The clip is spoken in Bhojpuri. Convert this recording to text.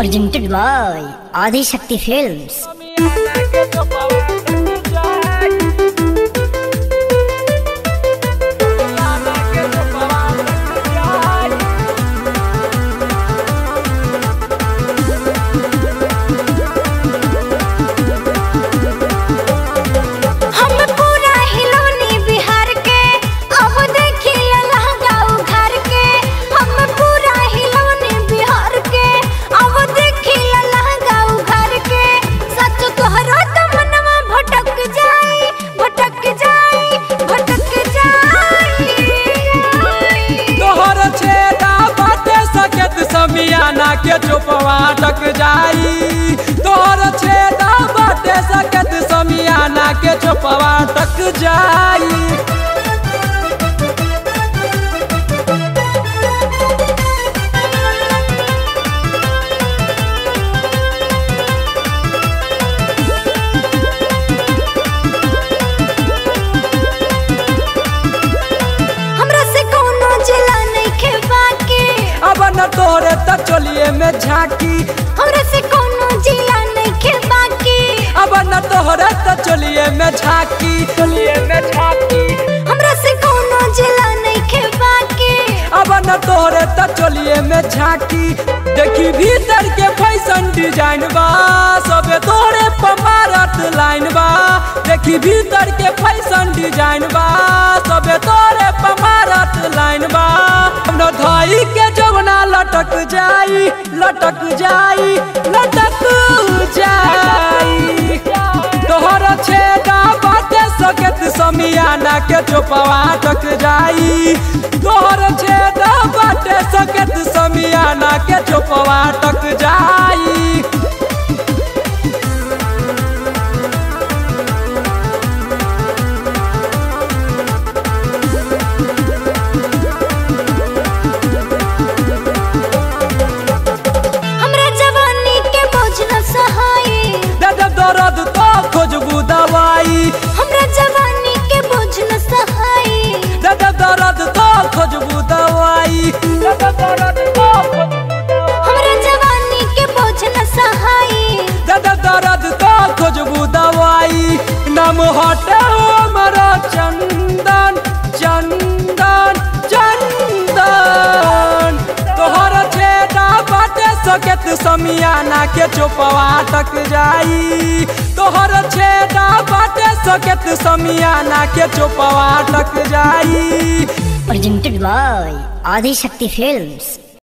presented by Adi Shakti Films. हम पूरा हिलोनी बिहार के अब देखी लहंगाऊ घर के हम पूरा हिलोनी बिहार के अब देखी लहंगाऊ घर के सच तोहरो तो मनवा भटक जाई भटक जाई भटक जाई तोहर छेदा बाटे सकत समियाना के चुपवा टक जाई तोहर छेदा बाटे सकत समियाना के चुपवा टक जाई हमरा से कोनो जिला नहीं खे बाकी अब न तोरे त चलिए में झांकी हमरा से कोनो जिला नहीं खे बाकी अब न तोहरे त चलिए में झांकी चलिए में झांकी हमरा से कोनो जिला नहीं खे बाकी अब न तोहरे त चलिए में झांकी देखी भीतर के फैशन डिजाइन बा सबे तोरे पमारत लाइन बा देखी भीतर के फैशन डिजाइन बा सबे तोरे पमारत लाइन बा न धाई के जवना लटक जाई लटक जाई लटक जाई तोहर छेदा बाटे सकत समियाना के चोपवा टक जाई तोहर छेदा बाटे सकत समियाना के चोपवा टक जाई हमरा जवानी के बोझ न सहाई दे दे दर्द तो खोजबू दवाई हमरा जवानी के बोझ न सहाई दे दे दर्द तो खोजबू दवाई दे दे दर्द तो खोजबू दवाई हमरा जवानी के बोझ न सहाई दे दे दर्द तो खोजबू दवाई नाम हटे हमारा चंदन चंदन चंदन तोहर छेदा बाटे सकत समियाना के चोपवा टक जाई तोहर छेदा बाटे सकत समियाना के चोपवा टक जाई Presented by Adi Shakti Films.